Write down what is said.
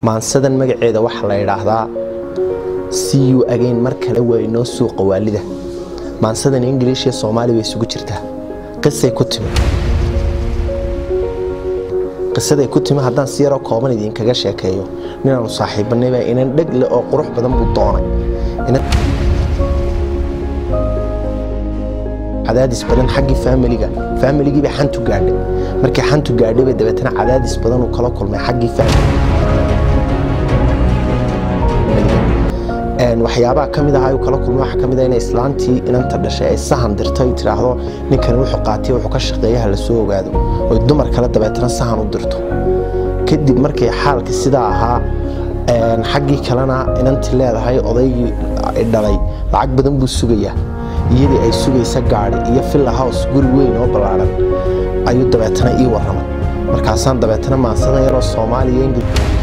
maansadan magaceeda waxaa la yidhaahdaa siyu again mar kale waa inoo suuqa waalida maansadan ingiliish iyo soomaali bay isugu jirtaa qisay ku timi qisaday ku timi haddaan si yaroo kooban idinkaga sheekeeyo ninaanu saaxiibanayba inan dheg leh oo qurux badan buu doonay cadaadis badan xaggii faamiliga faamiligiibay xantu gaadhay markii xantu gaadhaybay dabeetana cadaadis badan uu kala kulmay xaggii waxyaabaha ka mid aha uu kala kulmay waxaa ka mid ah inay islaantii inanta dhashay ay sahan dirto ay tidhaahdo ninkani wuxuu qaatiya wuxuu ka shaqeeyaha la soo ogaado oy dumar kale dabeetana sahan u dirto kadib markay xaalka sidaa ahaa xaggii kalena inantii leedahay odaygii dhalay lacag badan buu sugayaa iyadii ay sugaysa gaadi iyo villa house guri weyn oo ballaaran ayuu dabeetana ii warramay markaasaan dabeetana maansadan yaroo soomaaliya ingil